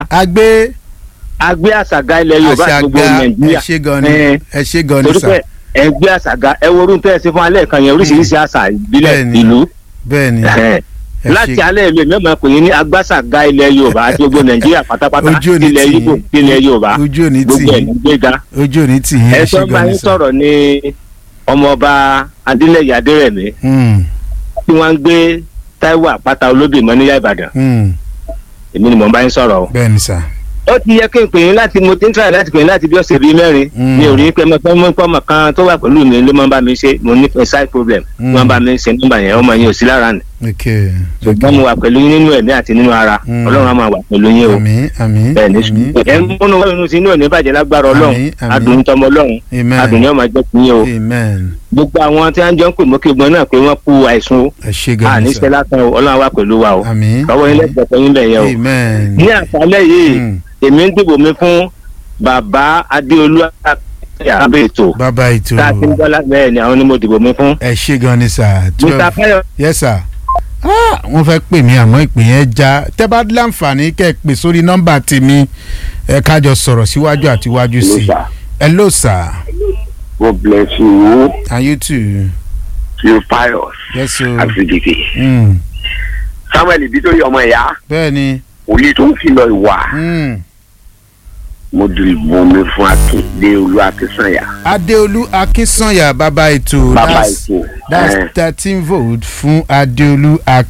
agbé agbé àṣàgà ilẹ̀ yorùbá àti gbogbo àṣàgà ẹ nàìjíríà ṣe gan ni Eh, ẹ ṣe gan ni torí sà pé ẹgbẹ́ àṣàgà ẹ wo orun tẹ́ ẹ ṣe fún alẹ́ kan yẹn oríṣiríṣi àṣà ìbílẹ̀ Bẹ́ẹ̀ni. ìlú bẹ́ẹ̀ ni Eh, ẹ láti ṣe alẹ́ ìlú mẹ́mọ̀ pé yín ní agbásàgà ilẹ̀ yorùbá àti gbogbo nàìjíríà pátápátá Ojú ò ní ilẹ̀ tì yín. ibo ilẹ̀ yorùbá ojú òní tì gbogbo ẹ̀ yín ní gbéga ojú òní tì yín ẹ ẹ ṣe tó bá gan ni yín sà. sọ̀rọ̀ ní ọmọọba adélẹ̀yẹ adérẹ̀mí Hmm, tí wọ́n ń gbé táíwò àpáta olóbì mọ́ níyà ìbàdàn hmm, èmi ni mò ń bá yín sọ̀rọ̀ o. bẹ́ẹ̀ ni sà. ó ti yẹ kí n pè yín láti mo ti ń try láti pè yín láti bí ọ̀sẹ̀ bíi mẹ́rin Mm. mi ò rí pé mo fẹ́ mú pọ́mọ kan tó wà pẹ̀lú mi ló máa ń bá mi ṣe mo ní side problem Mm. wọ́n bá mi ṣe nọ́mbà yẹn ọmọ yẹn ò sí lára nì ok ṣùgbọ́n mo wà pẹ̀lú yín nínú ẹ̀mí àti nínú ara Mm. ọlọ́run á máa wà pẹ̀lú yín o àmín àmín bẹ́ẹ̀ ní àmín ṣùgbọ́n ẹ̀ ń múnú wọ́n inú sí inú ẹ̀ ní bàjẹ́ lágbára ọlọ́run Àmín, àmín. adùn tọmọ ọlọ́run amen adùn yẹn máa jẹ́ fún yín o amen gbogbo àwọn tí wọ́n jọ ń pè mọ́kè gbọ́n náà pé wọ́n kú àìsùn o ẹ ṣe gan ni àníṣe sà. lásán o ọlọ́run á wà pẹ̀lú wa o àmín ọwọ́ yín lẹ́gbẹ̀ẹ́ fún yín bẹ̀ yẹn o amen ní àṣálẹ́ yìí Hmm, èmi ń dìbò mi fún bàbá adéolú abẹ́ ètò bàbá ètò tá a ti ń gbọ́ lábẹ́ ẹ̀ ni àwọn ni mo dìbò mi fún. ẹ ṣe gan ni sà. mr fayo yes sir. Ah, wọ́n fẹ́ pè mí àmọ́ ìpè yẹn já tẹ́ bá láǹfààní kẹ́ ẹ pè sórí nọ́mbà tèmi ẹ kájọ sọ̀rọ̀ síwájú àti iwájú sí i. hello sir. God bless you. and you too. You pious. yes sir. Àfìdìkì. Mm, Samuel Ibitori ọmọ ìyá. bẹ́ẹ̀ ni. Òye tó ń kìlọ̀ ìwà. Mm. Mo dìbò mi fún Akíndé Olú Akínsànyà. adéolú akínsànyà bàbá ètò Bàbá that's ètò. that's Eh. thirteen vote fún adéolú